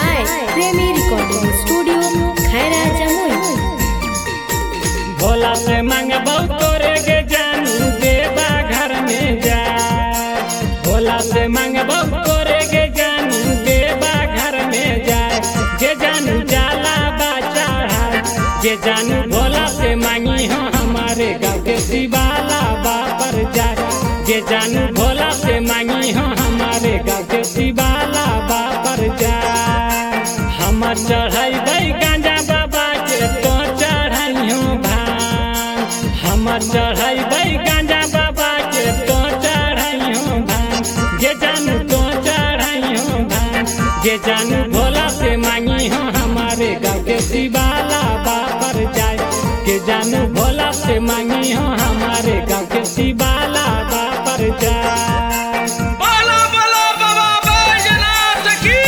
by Premi Recording Studio, Khaira Jamui. Bhola से मांगबौ तोरे के जानू देवा घर में जा भोला से मांगबौ तोरे के जानू देवा घर में जाए जे जानू जाला बा चढ़ा जे जानू भोला से मांगी हो हमारे गाँव के शिवाला बा पर जाए जे जानू भोला से मांगी हो हमारे गाँव के शिवाला बा पर जाए हम चढ़ै गांजा बाबा के तो चढ़ैयो भान हम चढ़ै गांजा बाबा के तो चढ़ैयो भान जे जानू तो चढ़ैयो भान जे जानू भोला से मांगी हो हमारे गाँव के शिवाला बापर जाए के जानू भोला से मांगी हो हमारे गाँव के शिवाला बापर जाए बोलो बोलो बाबा बैजनाथ की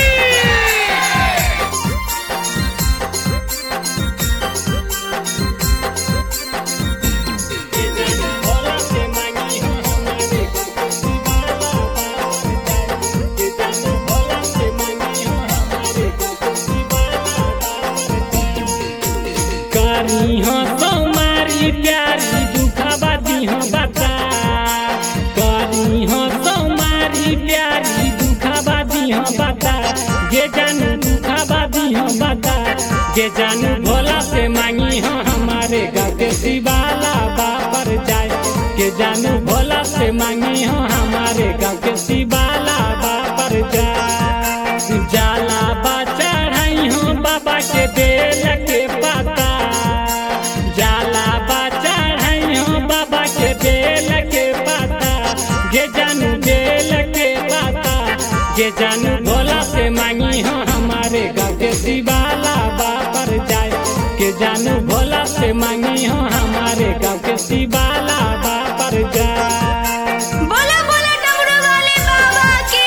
भोला से मांगी हो हमारे गाँव के शिवाला बापर जाए के जानू भोला से मांगी हो हमारे गाँव के शिवाला बापर जाए करी हो सोमारी प्यारी दुखबा दी हो बता करी हो सोमारी प्यारी दुखबा दी हो बता जे जानू दुखबा दी हो बता जे जानू भोला से मांगी हो हमारे गाँव के शिवाला बापर जाए के जानू भोला से मांगी हो हमारे गाँव के शिवाला बापर जाए जाला बा चढ़ाई हो बाबा के बेल के पता जाला बा चढ़ाई हो बाबा के बेल के पता जे जानू बेल के पता जे जानू भोला से मांगी हो हमारे गाँव के शिवाला बापर जाए के जानू भोला से मांगी हो हमारे गाँव के शिवाला बापर जाए बोला बोला डमरू वाले बाबा की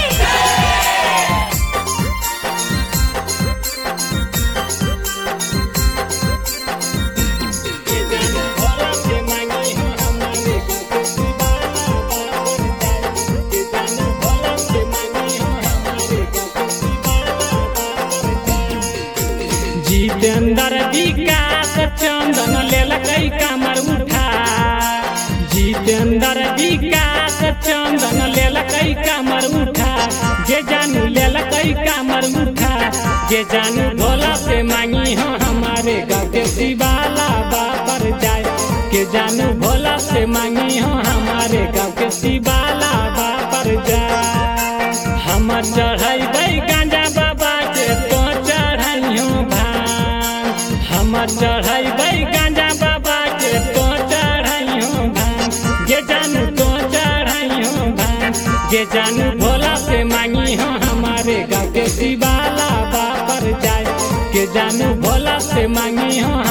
भोला से मांगी हो हमारे गाँव के शिवाला बापर जाए के जानू भोला से मांगी हो हमारे गाँव के शिवाला बापर जाए जितेंद्र विकास चंदन लेलकै कमर उठा जितेंद्र विकास चंदन लेलकै कमर उठा जे जानू लेलकै कमर उठा जे जानू भोला से मांगी हो हमारे गाँव के शिवाला बापर जाए के जानू भोला से मांगी हो हमारे गाँव के शिवाला बापर जाए हम चढ़ै गांजा बाबा के तो चढ़ैयो भान हम चढ़ै गांजा बाबा के तो चढ़ैयो भान जे जानू तो चढ़ैयो भान जे जानू भोला से मांगी हो हमारे गाँव के शिवाला बापर जाए के जानू भोला से मांगी हो